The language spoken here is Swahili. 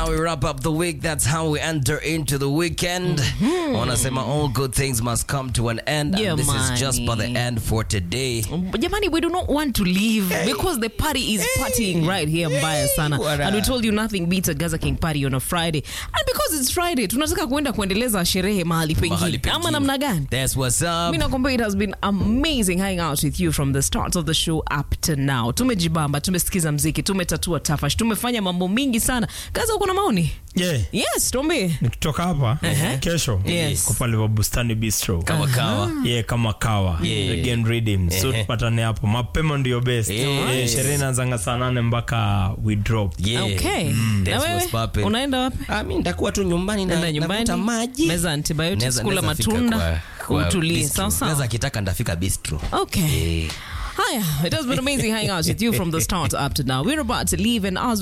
we wrap up the week. That's how we enter into the weekend. Wanasema all good things must come to an end. Yeah, and this is just but the money. end for today. Jamani, we do not want to leave because the party is partying right here mbaya sana. Wara. And we told you nothing beats a Gaza King party on a Friday. And because it's Friday, tunataka kuenda kuendeleza sherehe mahali Mahali pengine. Ama pengine. namna gani? That's what's up. Mi nakwambia it has been amazing hanging out with you from the start of the show up to now. Tumejibamba, tumesikiza mziki, tumetatua tafash, tumefanya mambo mingi sana. Gaza, uko na maoni? yeah. Yes, tuambie. nikitoka hapa kesho Yes. kwa pale wa bustani bistro Kama kawa. yeah, kama kawa Yeah. again redeem so Ehe. tupatane hapo mapema ndio best Yes. yeah, sherehe inaanzanga saa nane mpaka we drop Yeah. Okay. Mm, Na that's wewe what's popping. unaenda wapi? Ah, mi nitakuwa tu nyumbani na Enda nyumbani, navuta maji. meza antibiotics, Neza- kula neza fika matunda, kwa- kwa utulie. bistro. Sawa sawa. Neza akitaka ndafika bistro. Okay. Yeah. Hiya, it has been amazing hanging out with you from the start up to now. We're about to leave, and as